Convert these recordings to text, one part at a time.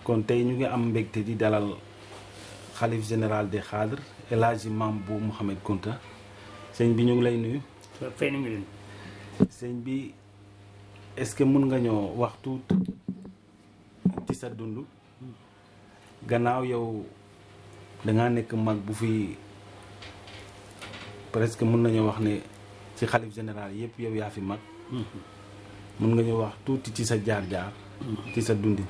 kon tey ñu ngi am mbégte di dalal xalif général des xaadr El Hadji Mame Bou Mouhamed Kounta sëñ bi ñu ngi lay nuyu fay nañu leen sëñ bi est-ce que mun nga ñoo wax tuut ci sa dund gannaaw yow dangaa nekk mag bu fi presque mun nañoo wax ne ci xalif général yëpp yow yaa fi mag mun nga ñu wax tuuti ci sa jaar-jaar ci sa dundin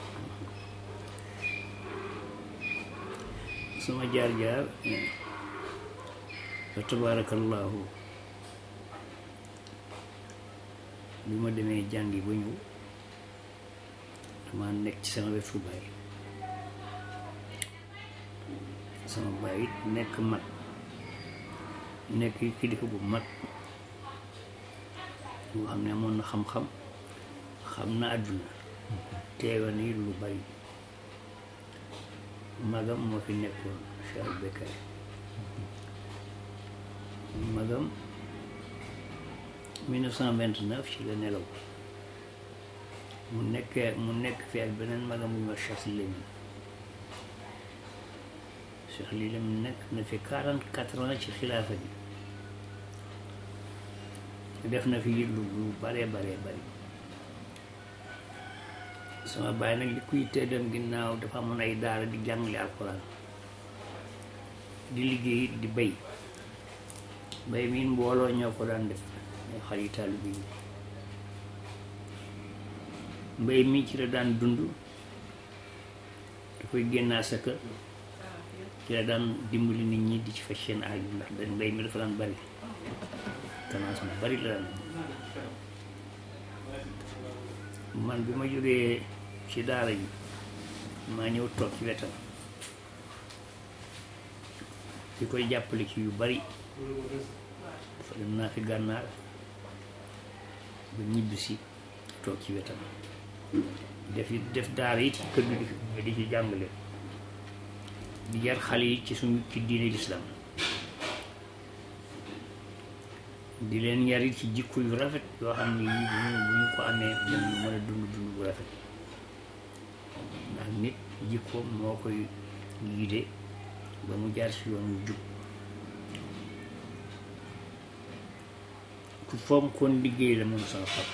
sama jaar-jaar fa tabaarakallaahu bi ma demee jàngi ba ñëw dama nekk ci sama wetu baay sama baay it nekk mag nekk kilifa bu mag boo xam ne amoon na xam-xam xam na àdduna teewa ni lu bari magam moo fi nekkoon Cheikh Bekkaay magam 1929 ci la nelaw mu nekkee mu nekk fi ak beneen magam bu ñu wax Cheikh Lémin Cheikh Lémin nekk na fi 44 ans ci xilaafa bi def na fi lu lu baree baree bari sama baay nag li kuy tëddam ginnaaw dafa amoon ay daara di jàngale alxuraan di liggéey di bay bay miin mbooloo ñoo ko daan def ñoo xale taalibe yi mbay mi ci la daan dund da koy génnaa sa kër ci la daan dimbali nit ñi di ci faj seen aaju ndax da mbay mi dafa daan bari tendance bu bari la daan man bi ma jógee ci daara ji maa ñëw toog ci wetam di koy jàppale ci yu bari dafa dem naa fi gànnaar ba ñibbi si toog ci wetam def def daara yi ci kër gi di ci jàngale di jar xale yi ci suñu ci diine lislaam di leen yari ci jikko yu rafet yoo xam ne yii bu ñu bu ñu ko amee dañu mën a dund dund bu rafet ndax nit jikko moo koy guidé ba mu jaar si yoon wu jub ku foom kon liggéey la moom sama pap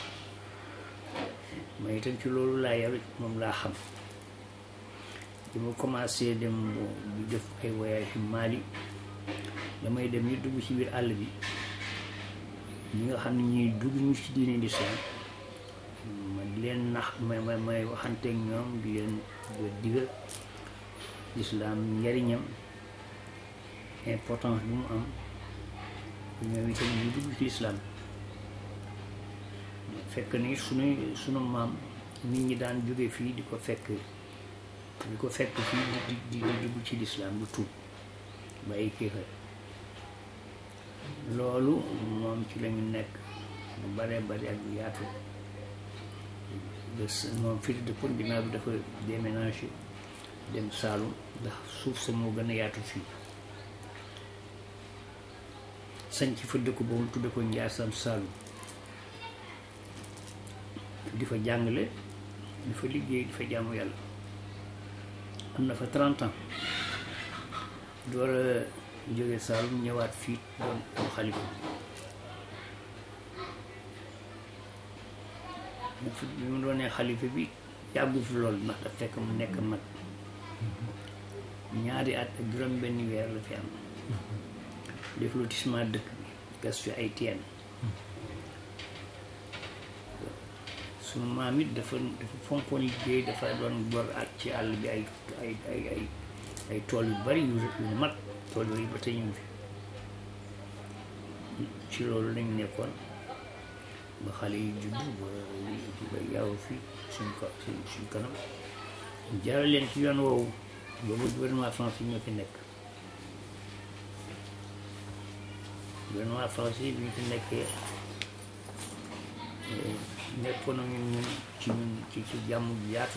ma itam ci loolu laa yaru moom laa xam di ma commencé dem di def ay voyage Mali damay dem ñu dugg ci biir àll bi ñi nga xam ne ñuy dugg ñu ci diine lislaam ma di leen nax may may may waxanteeg ñoom di leen digal lislaam njariñam importance bi mu am ñoom itam ñu dugg ci lislaam fekk ni suñu sunu maam nit ñi daan jóge fii di ko fekk di ko fekk fii di di di dugg ci lislaam du tuub bàyyi kéefar loolu moom ci lañu nekk lu bare bari ak lu yaatu moom fii di dëkkoon ginnaaw bi dafa déménagé dem Saalum ndax suuf sa moo gën a yaatu fii sañ ci fa dëkk boobu tudde ko Njaasam Saalum di fa jàngale di fa liggéey di fa jaamu yàlla am na fa 30 ans door a jóge Saalum ñëwaat fii doon am xalifa bi mu doonee xalifa bi yàggu fi lool ndax daf fekk mu nekk mag ñaari at ak juróom benn weer la fi am def lotissement dëkk bi gas fi ay teen sunu maam it dafa dafa fonkoon liggéey dafa doon gor ak ci àll bi ay ay ay ay ay tool yu bari yu yu mag tool yooyu ba tey ñu fi ci loolu lañ nekkoon ba xale yi juddu ba ba yaaw fi suñ ko suñ kanam jaral leen ci yoon woowu boobu gouvernement français ñoo fi nekk gouvernement français bi ñu fi nekkee nekkoon na ñun ñun ci ñun ci ci jàmm ju yaatu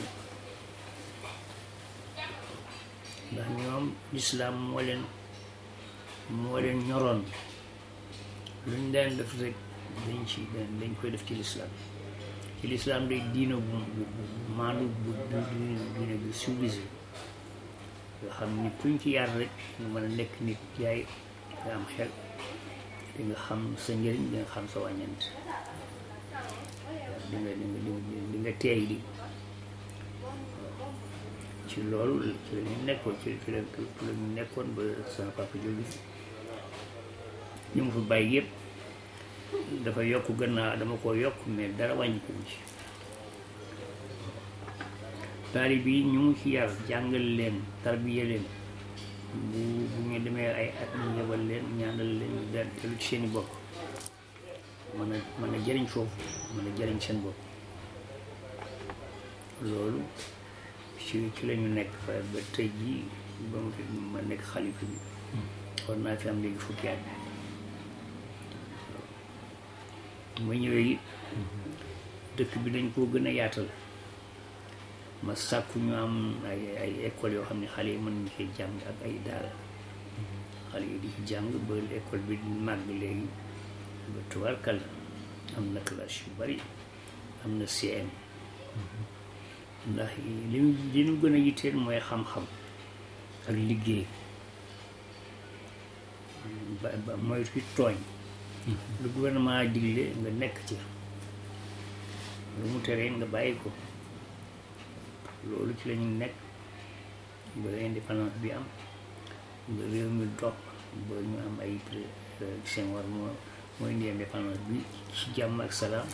ndax ñoom lislaam moo leen moo leen ñoroon luñ leen def rek dañ ci dañ koy def ci lislaam ci lislaam day diina bu bu bu maandu bu diina diina bu civilisé nga xam ni kuñ ci yar rek nga mën a nekk nit yaay nga am xel di nga xam sa njëriñ di nga xam sa wàññeent di nga di nga di nga teey di ci loolu ci la ñu nekkoon ci ci la ci la ñu nekkoon ba sama papa jóge fi ñu mu fi bàyyi yëpp dafa yokk gannaaw dama ko yokk mais dara wàññi ko ci taalib yi ñu mu ci yar jàngal leen tarbiya leen bu bu ñu demee ay at ñu yebal leen ñaanal leen ñu dal dellu ci seeni bopp mën a mën a jëriñ foofu mën a jëriñ seen bopp loolu ci ci la ñu nekk fa ba tey jii ba mu fi ma nekk xalifa bi war naa fi am léegi fukki at ma ñëwee it dëkk bi dañ koo gën a yaatal ma sàkku ñu am ay ay école yoo xam ne xale yi mën nañu koy jàng ak ay daara xale yi di ci jàng ba école bi di màgg léegi ba tubaarkal am na classe yu bari am na CM ndax li ñu li ñu gën a yitteel mooy xam-xam ak liggéey ba ba mooy fi tooñ lu gouvernement digle nga nekk ci lu mu teree nga bàyyi ko loolu ci la ñu nekk ba indépendance bi am ba réew mi dox ba ñu am ay Senghor moo mooy indi indépendance bi ci jàmm ak salaam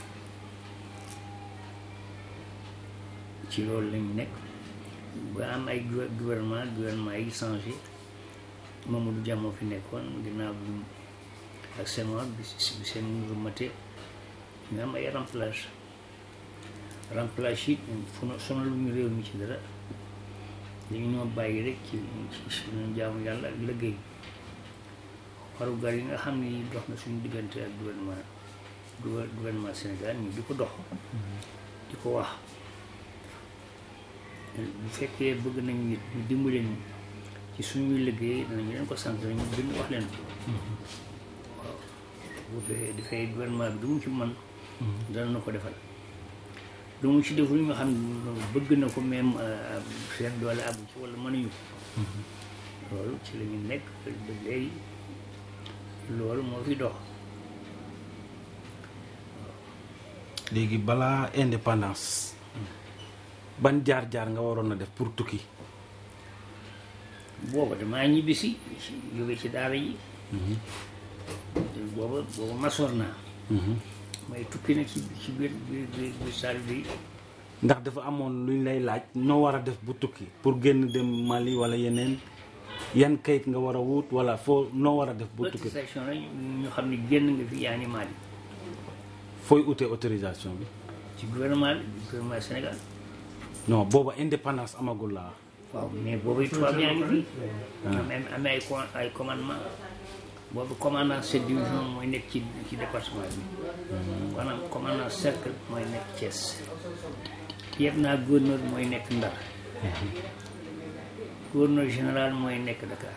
ci loolu lañu nekk ba am ay gouvernement gouvernement yi changé Mamadou Dia moo fi nekkoon ginnaaw bi ak Senghor bi bi seen nguur mate ñu am ay remplage remplage yi fu na sonalu ñu réew mi ci dara dañu ñoo bàyyi rek ci suñu jaamu yàlla ak liggéey warugar yi nga xam ni dox na suñu diggante ak gouvernement gouvernement Sénégal ñu di ko dox di ko wax bu fekkee bëgg nañu it ñu dimbali ñu ci suñuy liggéey danañu leen ko sant nañu bind wax leen ko waaw bu dee dafay gouvernement bi du mu ci man dana na ko defal lu mu ci deful ñu xam ne bëgg na ko même seen doole abu ci wala mënuñu ko loolu ci la ñu nekk ba léegi loolu moo fi dox léegi balaa indépendance ban jaar-jaar nga waroon a def pour tukki booba damaa ñibbisi jóge ci daara yi booba booba masoor naa may tukki nag ci ci biir biir biir biir saal bi ndax dafa amoon luñ lay laaj noo war a def bu tukki pour génn dem Mali wala yeneen yan kayit nga war a wut wala foo noo war a def bu tukki autorisation la ñu xam ne génn nga fi yaa ngi Mali fooy utee autorisation bi ci gouvernement bi gouvernement Sénégal non booba indépendance amagul laa waaw mais boobu tubaab yaa ngi fi am am ay co- ay commandement boobu commandant cette division mooy nekk ci ci département bi maanaam commandant cercle mooy nekk Thiès yëpp naa gouverneur mooy nekk Ndar gouverneur général mooy nekk Dakar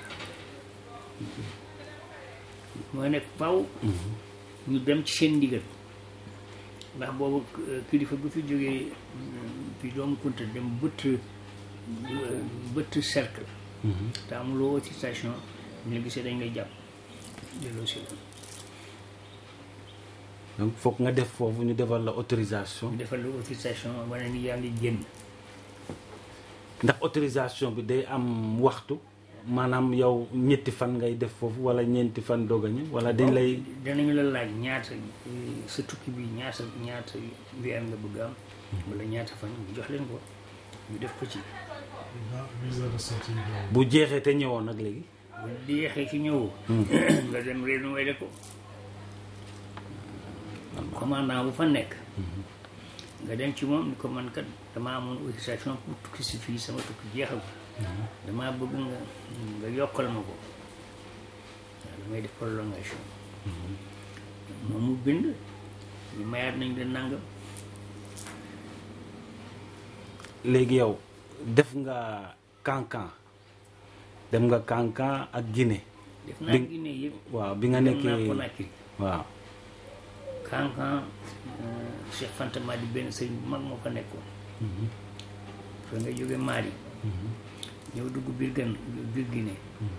mooy nekk faw ñu dem ci seen ndigal ndax boobu kilifa bu fi jógee fi doomu kunta dem bëtt bëtt cercle te amuloo autorisation ñu la gisee dañ lay jàpp delloo si la donc foog nga def foofu ñu defal la autorisation ñu defal la autorisation wane ni yaa ngi génn ndax autorisation bi day am waxtu maanaam yow ñetti fan ngay def foofu wala ñeenti fan doog a ñëw wala dañ lay danañu la laaj ñaata sa tukki bi ñaata ñaata weer nga bëgg am wala ñaata fan ñu jox leen ko ñu def ko ci visa de sortie boobu. bu jeexee te ñëwoon nag léegi bu di yeexee ci ñëwoo nga dem renouveler ko commandant bu fa nekk nga dem ci moom ni ko man kat dama amoon autorisation pour tukki si fii sama tukki jeexal damaa bëgg nga nga yokkal ma ko waaw damay def prolongation moom mu bind ñu mayaat nañ la nangam léegi yow def nga Kankan dem nga Kankan ak Guinée def naa Bi- Guinée yëpp waaw bi nga dem naa nekkee Conakry waaw Kankan Cheikh Fanta Madi benn sëriñ bu mag moo ko nekkoon fa nga jóge Mali ñëw dugg biir gan biir Guinée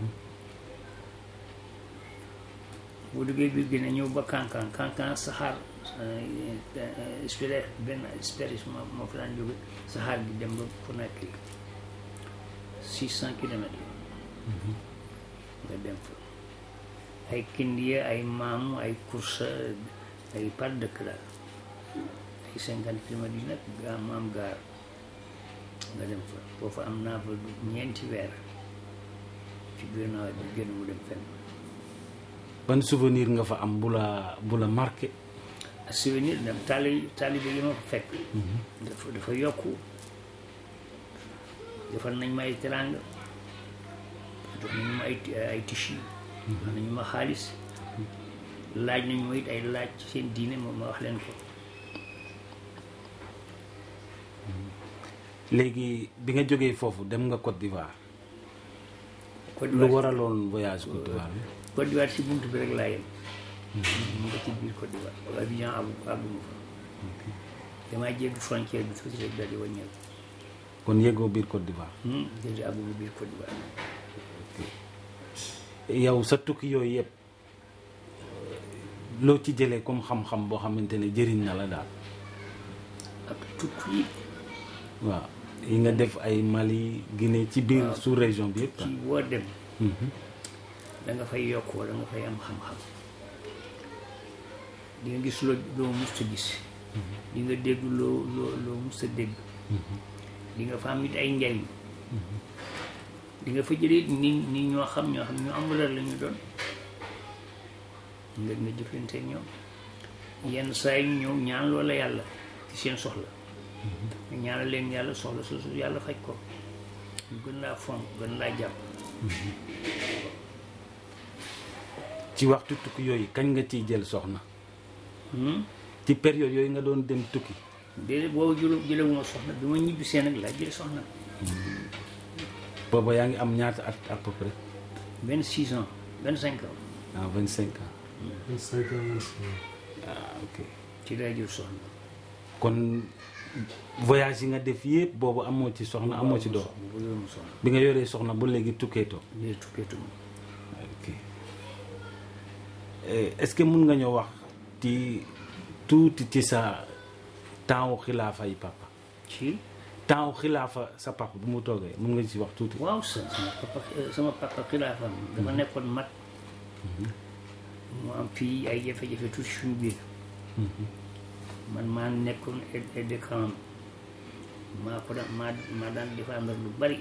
boo duggee biir Guinée ñëw ba Kankan Kankan saxaar spéri benn spéris moo moo fa daan jóge saxaar gi dem ba Conakry six cent kilomètres nga dem fa ay kindiya ay maamu ay kursa ay par dëkk la ay cinquante kilomètres yi nag gaa maam gaar nga dem fa foofu am naa fa ñeenti weer ci biir nawet bi génn mu dem fenn ban souvenir nga fa am bu la bu la marqué souvenir dem taali taalibe yi ma ko fekk dafa dafa yokku defal nañ ma ay teraanga jox nañu ma ay ay tissu jox nañu ma xaalis laaj nañu ma it ay laaj ci seen diine moom ma wax leen ko léegi bi nga jógee foofu dem nga Côte d'Ivoire Côte lu d'Ivoire waraloon voyage Côte d'Ivoire bi Côte d'Ivoire si buntu bi rek laa yem mu nga ci biir Côte d'Ivoire wala Abidjan àggu àgguma fa damaa jéggi frontière bi tuuti rek daal di wàññeeku kon yéegoo biir Côte d'Ivoire déedéet àgguma biir Côte d'Ivoire yow sa tukki yooyu yëpp loo ci jëlee comme xam-xam boo xamante ne jëriñ na la daal ak tukki yi waaw yi nga def ay Mali Guinée ci biir waaw. sous région bi yëpp ci boo dem da nga fay yokk wala nga fay am xam-xam di nga gis loo loo mus a gis di nga dégg loo loo loo mus a dégg di nga fa am it ay njariñ di nga fa jëlee ni ni ñoo xam ñoo xam ñu am valeur la ñu doon nga nga jëflante ak ñoom yenn saa yi ñu ñëw ñaan loola yàlla ci seen soxla nga ñaanal leen yàlla soxla su su yàlla faj ko ñu gën laa fonk gën laa jàpp ci waxtu tukki yooyu kañ nga ciy jël soxna Hmm? ci période yooyu nga doon dem tukki déedéet boobu jëlu jëlewuma soxna bi ma ñibbisee nag laa jël soxna booba yaa ngi am ñaata at à peu près vingt six ans vingt cinq ans ah vingt cinq ans In cycle months. ah ok ci laa jël soxna kon voyage yi nga def yëpp boobu amoo ci soxna amoo ci doom bu jëlewuma soxna bi nga yoree soxna ba léegi tukkeetoo léegi tukkeetuma ok Eh, est-ce que mun nga ñoo wax ci tuuti ci sa temps wu xilaafa yi papa ci temps wu xilaafa sa papa bu mu toogee mun nga ci wax tuuti waaw sa sama papa sama papa xilaafam dafa nekkoon mag mu am fii ay jafe-jafe tuuti suñu biir man maa nekkoon aide de camp maa ko daan maa maa daan défendre lu bari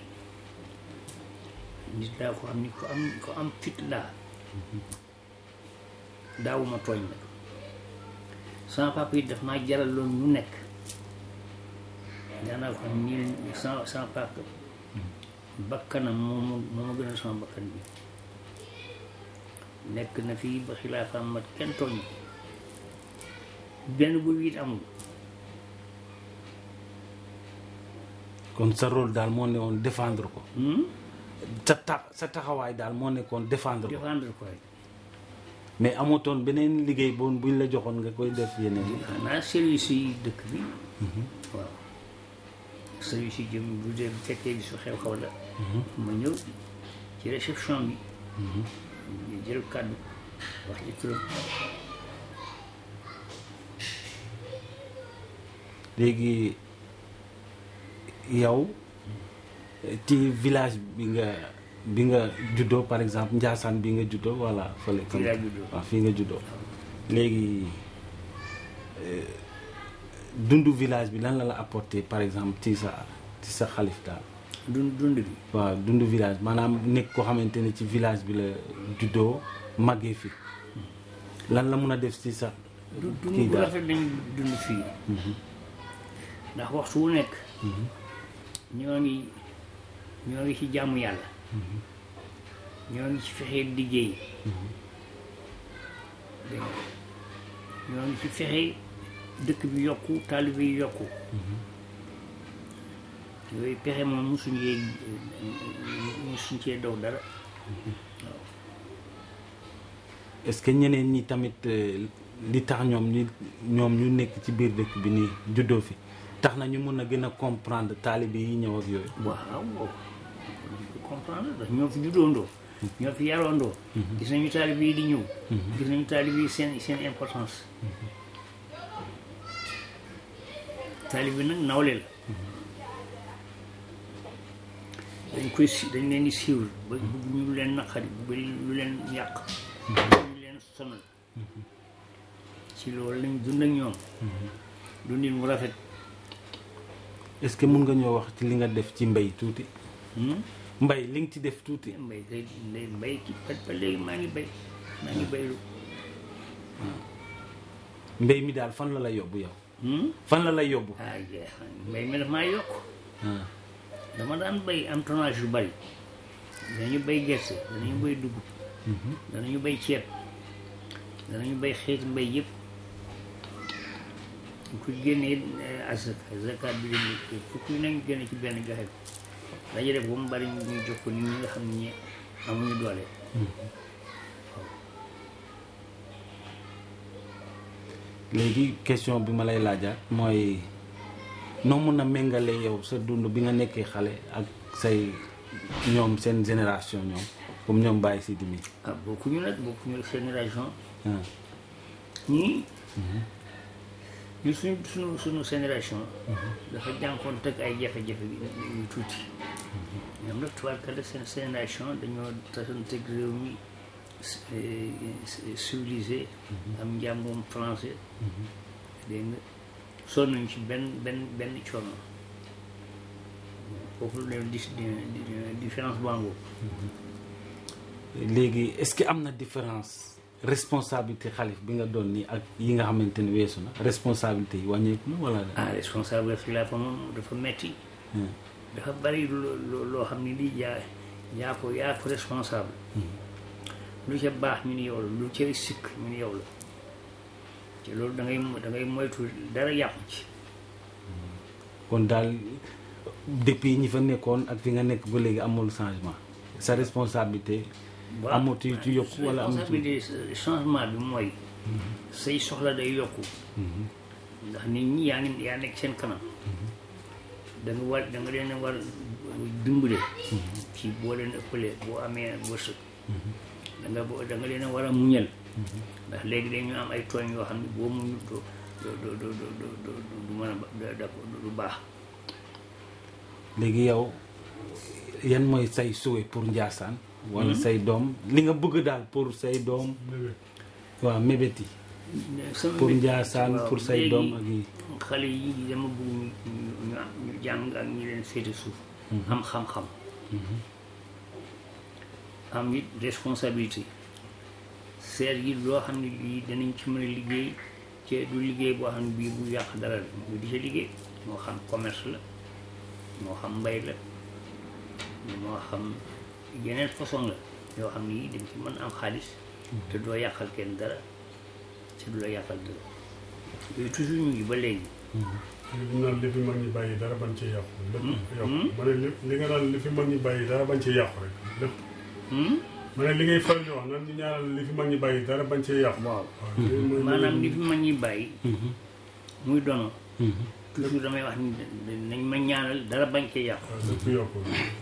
nit daa ko xam ni ko am ko am fit laa daawuma tooñ nag sama papa yi daf maa jaral loon ñu nekk daanaa ko xam nii sama sama papa bakkanam moo ma moo ma gënal sama bakkan bi nekk na fii ba xilaafaam mat kenn tooñ ko benn bu it amul kon sa rôle daal moo ne woon défendre ko Hmm? sa ta sa taxawaay daal moo nekkoon défendre ko défendre ko rek mais amutoon beneen liggéey boon buñ la joxoon nga koy def yeneen yi xanaa service yi dëkk bi waaw service yi jëm bu dee bu fekkee gisu xew xew la ma ñëw ci réception bi ñu jël kàddu wax ci turam léegi yow ci village bi nga bi nga juddoo par exemple Ndiassane bi nga juddoo wala fële Fii laa juddoo. waaw fii nga juddoo léegi euh, dundu village bi lan la la apporté par exemple ci sa ci sa xalif daal dund dund bi waaw dundu village maanaam nekk koo xamante ne ci village bi la juddoo màggee fi lan la mun a def ci sa du kii dund bu daal rafet lañu dund fii ndax waxtu wu nekk ñoo ngi ñoo ngi ci jàmm yàlla ñoo ngi ci fexe liggéey dégg nga ñoo ngi ci fexe dëkk bi yokku taalibe yi yokku yooyu pexe moom musuñ yee musuñ cee daw dara est-ce que ñeneen ñi tamit euh, li tax ñoom ñu ñoom ñu nekk ci biir dëkk bi nii juddoo fi tax na ñu mun a gën a comprendre taalibe yi ñëw ak yooyu waaw waaw dañ ko comprendre ndax ñoo fi juddoondoo ñoo fi yaroondoo gis nañu taalib yi di ñëw gis nañu taalib yi seen seen importance taalib bi nag nawle la dañ koy si dañ leen di siiwal ba bëgg ñu lu leen naqari bëgg lu leen yàq bëgg ñu leen sonal ci loolu lañ dund ak ñoom dundin mu rafet est-ce que mun nga ñoo wax ci li nga def ci mbay tuuti Hmm? mbay li nga ci def tuuti mbay kay ndey mbay ci ba ba léegi maa ngi bay maa ngi baylu mbay mi daal fan la lay yóbbu yow Hmm? fan la lay yóbbu ah jeex mbay mi daf maa yokk ah. dama daan bay am tonnage yu bari danañu bay gerte danañu bay dugub danañu bay ceeb danañu bay xeeti mbay yëpp ku génnee asaka zakat bi dañu fukki nañ génne ci benn joxe ko dañu def ba mu bari ñu jox ko nit ñi nga xam ne ñi amuñu doole léegi question bi ma lay laajaat mooy noo mun a méngale yow sa dund bi nga nekkee xale ak say ñoom seen génération ñoom comme ñoom Baye Sidi mi ah bokkuñu nag bokkuñu ak génération ah. ñii ñu suñu suñu suñu génération dafa jànkoon teg ay jafe-jafe yu tuuti ñoom nag tubaarkalla seen génération dañoo tasanteeg réew mi civilisé am njàngum français dégg nga sonn nañu ci benn benn benn coono foofu la leen di différence bango léegi est-ce que am na différence responsabilité xalif bi nga doon nii ak yi nga xamante ni weesu na responsabilité yi wàññeeku na wala ah responsabilité la fa moom dafa metti Hmm. dafa bari loo loo- loo xam ne lii yaa yaa ko yaa ko responsable lu ca baax ñu ni yow la lu ca sikk ñu ni yow la te loolu da ngay da ngay moytu dara yàqu ci kon daal depuis ñi fa nekkoon ak fi nga nekk ba léegi amul changement sa responsabilité waaw amul ci ci yokku wala amul ci responsabilité changement bi mooy say soxla day yokku ndax nit ñi yaa ngi yaa nekk seen kanam da nga war da nga leen a war dimbale ci boo leen ëppalee boo amee wërsëg da nga bo- da nga leen a war a muñal ndax léegi dañu am ay tooñ yoo xam ne boo muñul doo doo doo doo doo doo du mën a ba- da- da- du baax léegi yow yan mooy say souhait pour Ndiassane wala say doom li nga bëgg daal pour say doom Bébé. waaw mébét yi sama pour mbir- Ndiassane waaw, pour say léegi doom ak yi xale yi dama bëgg ñu ñu ñu am- ñu jàng ak ñi leen féete suuf am xam-xam am it responsabilité seet yi loo xam ne lii danañ ci mën a liggéey ci du liggéey boo xam ne bii bu yàq dara la ñu di ca liggéey moo xam commerce la moo xam mbay la moo xam yeneen façon la yoo xam ne yii dañ ci mën am xaalis te doo yàqal kenn dara te du la yàqal dara yooyu toujours ñu ngi ba léegi li naan li fi mag ñi bàyyi dara bañ ci yàqu lépp yàqu ma ne li li nga naan li fi mag ñi bàyyi dara bañ ci yàqu rek lépp Hmm? ma ne li ngay faral di wax nan ñu ñaanal li fi mag ñi bàyyi dara bañ ci yàqu waaw waaw loolu mooy- maanaam li fi mag ñi bàyyi muy dono toujours damay wax ni nañ ma ñaanal dara bañ cee yàqu waaw lépp yokku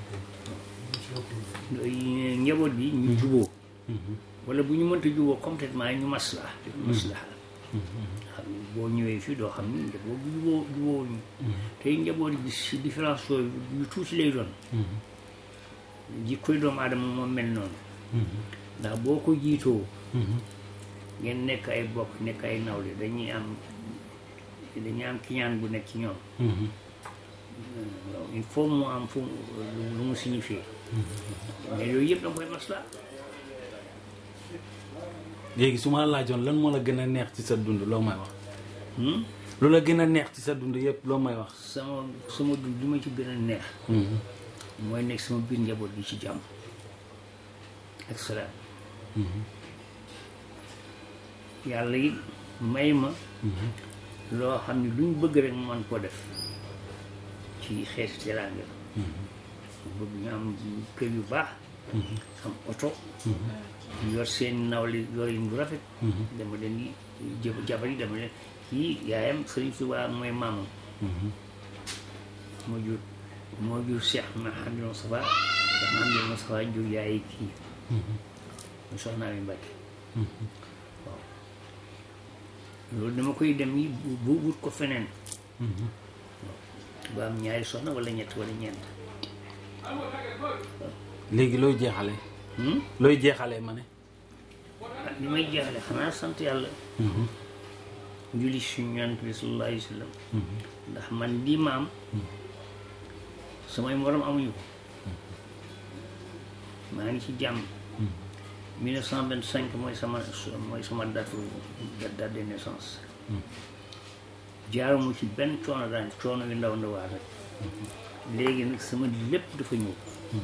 Yooyu njaboot bi ñu juboo wala bu ñu mënta juboo complètement ñu maslaa maslaa xam ne boo ñëwee fii doo xam ni njaboot bu juboo juboo ñu tey njaboot bi si différence yooyu yu tuuti lay doon jikkoy doomu aadama moom mel noonu ndax boo ko jiitoo ngeen nekk ay bokk nekk ay nawle dañuy am dañuy am kiñaan bu nekk ci ñoom waaw il faut mu am fu mu- lu mu signifié mais yooyu yëpp da nga koy masla léegi su ma la laajoon lan moo la gën a neex ci sa dund loo may wax Hmm? lu la gën a neex ci sa dund yëpp loo may wax sama sama dund li ma ci gën a neex mooy nekk sama biir njaboot bi ci jàmm ak salaam yàlla it may ma loo xam ne lu ñu bëgg rek mu mën koo def ci xeeti teraanga mu bëgg ñu am kër yu baax am oto yor seen nawle yorin bu rafet dama leen di jëb jabar yi dama leen kii yaayam Sëriñ Tuubaa mooy maamam moo jur moo jur Cheikh Mahamadou Moustapha Cheikh Mahamadou Moustapha jur yaay kii mu soxnaa mi Mbàkke waaw loolu dama koy dem yi bu wut ko feneen ba am ñaari soxna wala ñett wala ñeent léegi looy jeexale Hmm? looy jeexale ma ne ah li may jeexale xanaa sant yàlla julli suñu yonent bi sallallahu alayhi wa sallam ndax man lii ma am samay morom amuñu ko maa ngi ci jàmm 1925 mooy sama mooy sama date date de naissance jaaruma ci benn coono daan coono yu ndaw ndawaa rek léegi nag sama lépp dafa ñëw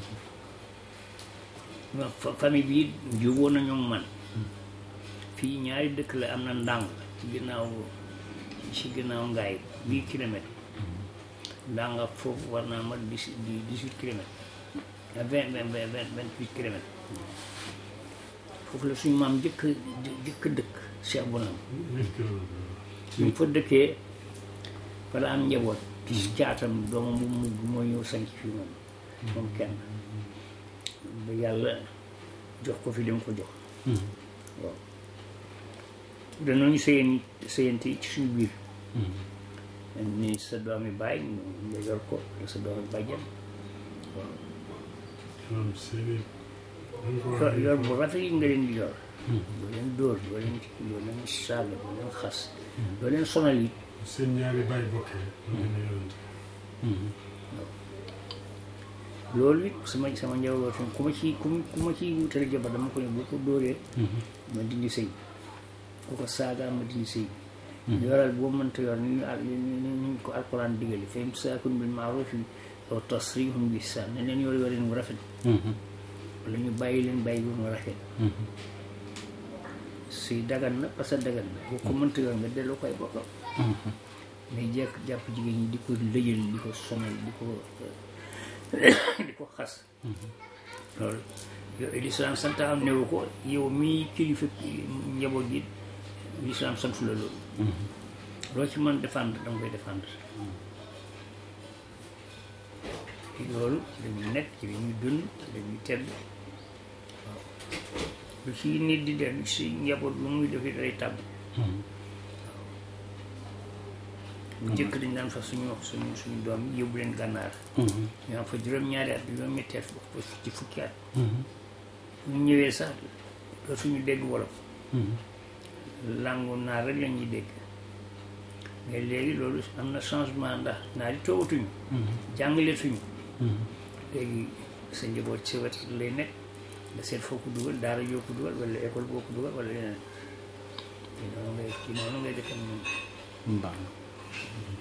ma fa- famille bii jubóo nañu ak man fii ñaari dëkk la am na ndàng ci ginnaaw ci ginnaaw ngaay huit kilomètres ndàng ak foofu war naa mat dix dix huit kilomètres à vingt vingt vingt vingt vingt huit kilomètres foofu la suñu maam jëkk jëkk dëkk Cheikh Bonam huit kilomètres bi mu fa dëkkee fa la am njaboot ci caatam doomam bu mu moo ñëw sanc fii moom moom kenn ba yàlla jox ko fi dem ko jox waaw danañu sëyeen sëyante ci suñu biir ni sa doomi baay nga yor ko wala sa doomi bàjjan waaw maanaam seeni dañ ko yor wax yor bu rafet yi nga leen di yor doo leen dóor doo leen doo leen saaga doo leen xas doo leen sonal it seen ñaari baay bokkee lu gën a yonent loolu it sama sama njaboot tam ku ma ci ku ma ku ma ciy wutale jabar dama ko ne boo ko dóoree ma dindi sëy ku ko saagaa ma dindi sëy yoral boo mënta yor ni ñu al ni ni ñu ko alquran digale fa imsaakun bil ma'ruf aw tasrihun bi ihsaan ne leen yor yoreen bu rafet wala ñu bàyyi leen bàyyi bu mu rafet sëy dagan na parce que dagan na boo ko mënta yor nga delloo koy bokkam mais jekk jàpp jigéen ñi di ko lëjal di ko sonal di ko di ko xas loolu yow lislaam santaam newu ko yow mii kilifa njaboot gi lislaam sant la loolu loo ci mën défendre danga koy défendre ci loolu dañuy nekk ci dañuy dund ci dañuy tedd waaw lu ci nit di def si njaboot lu muy def day tàbb bu njëkk dañ daan fa suñu suñu suñu doom yi yóbbu leen gànnaar ñu am fa juróom-ñaari at juróom-ñetti at ba ci fukki at bu ñu ñëwee sax dootuñu dégg wolof langu naar rek la ñuy dégg mais léegi loolu am na changement ndax naar yi toogatuñu jàngaleetuñu léegi sa njaboot ci wet lay nekk nga seet foo ko dugal daara yoo ko dugal wala école boo ko dugal wala leneen ci noonu ngay ci noonu ngay defee moom baax na